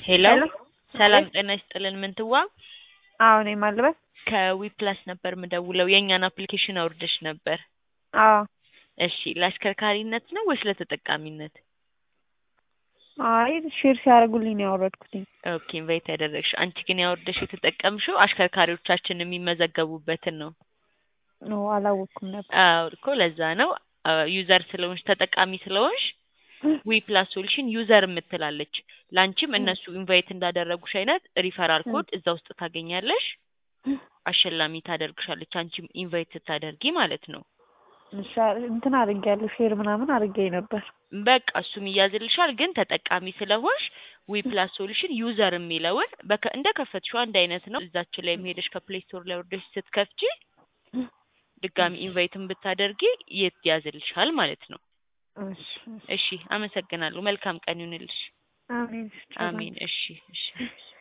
ሄሎ ሄሎ ሰላም አቤት። ጤና ይስጥልን ምንትዋ አዎ እኔ ማልበስ ከዊፕላስ ነበር ምደውለው የእኛን አፕሊኬሽን አውርደሽ ነበር አዎ እሺ ለአሽከርካሪነት ነው ወይስ ለተጠቃሚነት አይ ሼር ሲያደርጉልኝ ነው ያወረድኩትኝ ኦኬ ኢንቫይት ያደረግሽ አንቺ ግን ያወርደሽ የተጠቀምሽው አሽከርካሪዎቻችን የሚመዘገቡበትን ነው ኖ አላወቅኩም ነበር አዎ እኮ ለዛ ነው ዩዘር ስለሆንሽ ተጠቃሚ ስለሆንሽ ዊ ፕላስ ሶሉሽን ዩዘር የምትላለች ለአንቺም እነሱ ኢንቫይት እንዳደረጉሽ አይነት ሪፈራል ኮድ እዛ ውስጥ ታገኛለሽ አሸላሚ ታደርግሻለች አንቺም ኢንቫይት ስታደርጊ ማለት ነው እሺ እንትን አድርጌያለሁ ሼር ምናምን አድርጌ ነበር በቃ እሱም ይያዝልሻል ግን ተጠቃሚ ስለሆንሽ ዊ ፕላስ ሶሉሽን ዩዘር የሚለውን በከ እንደ ከፈትሽው አንድ አይነት ነው እዛችን ላይ ሄደሽ ከፕሌይ ስቶር ላይ ወርደሽ ስትከፍቺ ድጋሚ ኢንቫይትን ብታደርጊ የት ያዝልሻል ማለት ነው እሺ እሺ አመሰግናለሁ መልካም ቀን ይሁንልሽ አሜን አሜን እሺ እሺ